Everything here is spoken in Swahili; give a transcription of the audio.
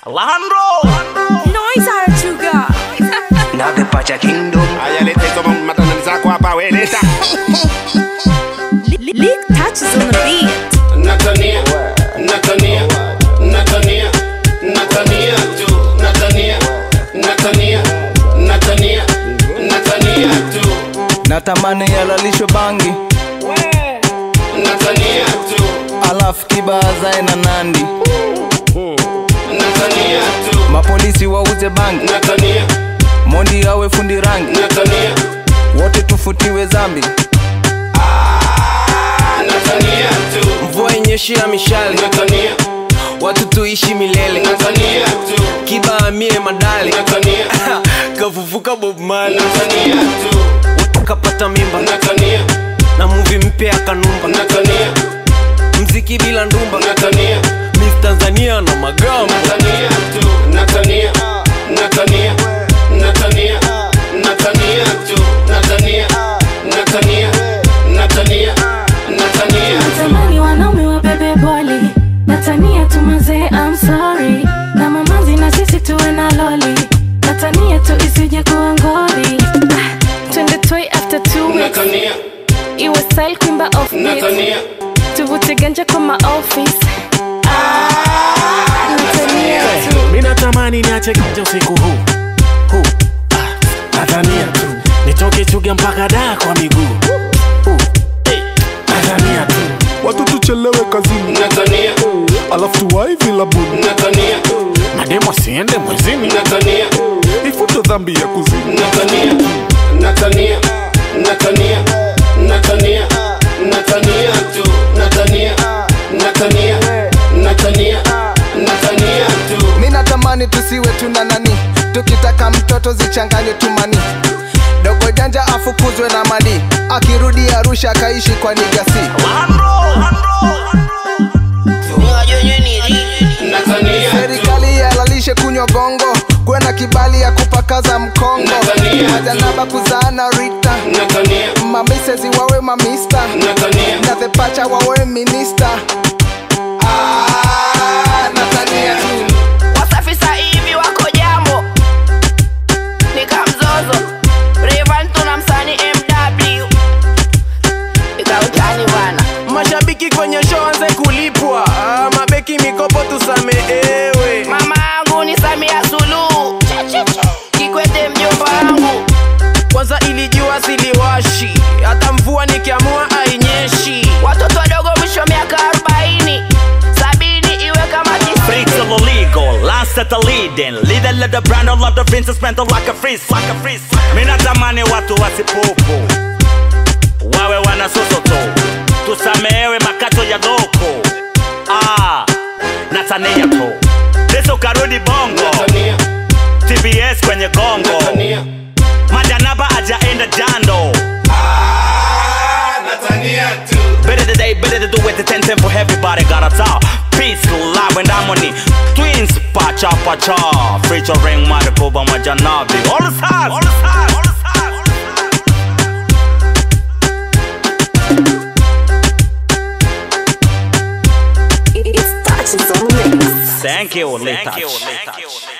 Alejandro Noise Archuga. na the Pacha Kingdom. Haya, leta hizo matanda zako hapa, we leta. Leak touches on the beat. Natania, Natania, Natania, Natania tu, Natania, Natania, Natania, Natania tu, natamani yalalishwe bangi Natania tu, alafu kibazae na nandi Natania tu, mapolisi wauze bangi Natania, mondi awe fundi rangi Natania, wote tufutiwe zambi Natania tu, mvua inyeshea mishale Natania, watu tuishi milele Natania tu, kiba amie madale Natania, kafufuka bob mali Natania tu, kapata mimba Natania, na muvi mpya akanumba Natania, mziki bila ndumba Natania. miss tanzania na magamba Natania tu, Natania, Natania, Natania, Natania tu, Natania, Natania, Natania, Natania tu. Natamani wanaume wabebe boli Natania tu mazee I'm sorry Na mamazi na sisi tuwe na loli Natania tu isije kuwa ngori Ah, Twende toy after two weeks Natania, Iwe style kuimba off beat Natania, Tuvute ganja kwa ma office Ah, Natania tu mi natamani niache kanja usiku huu huu ah, nadhania tu nitoke chuga mpaka daa kwa miguu Huu, eh, nadhania tu watu tuchelewe kazini Natania, alafu tuwai vilabuni Natania, mademo siende mwezini Natania, ifute dhambi ya kuzini Natania, Natania, Natania, Natania, Natania tu, Natania, Natania, Natania, Natania tu. mi natamani tusiwe tuna nani tukitaka mtoto zichanganywe tumani dogo janja afukuzwe na madi akirudi arusha akaishi kwa nigasi Natania tu, serikali yalalishe kunywa gongo kuwe na kibali ya kupakaza mkongo Natania. majanaba kuzaana rita Natania, mamisezi wawe mamista Natania, na the pacha wawe minista ah, Natania tu wasafi hivi wako jambo nikamzozo Rayvanny tuna msani mw ikautani bana mashabiki kwenye show anze kulipwa ah, mabeki mikopo tusameewe mama yangu ni samia suluhu kikwete mjomba wangu kwanza ilijua siliwashi hata mvua nikiamua ainyeshi watoto wadogo mwisho miaka 40 sabini iwe kama tisi Freaks of the legal, last at the leading Leader let the brand all of the princess spent like a freeze Like a freeze Mi natamani watu wasipupu Wawe wanasusu tu Tusamehewe makato ya loko Ah, Natania tu Leso karudi bongo Natania, TBS kwenye gongo Natania, Majanaba ajaenda jando Natania tu. Better today, better to do it. The 10 10 for everybody got a top. Peace, love, and harmony. Twins, pacha, pacha. Featuring Maricoba Majanabi. All the time. All the time. All the time. It's touches on the mix. Thank you, Thank you. Thank you.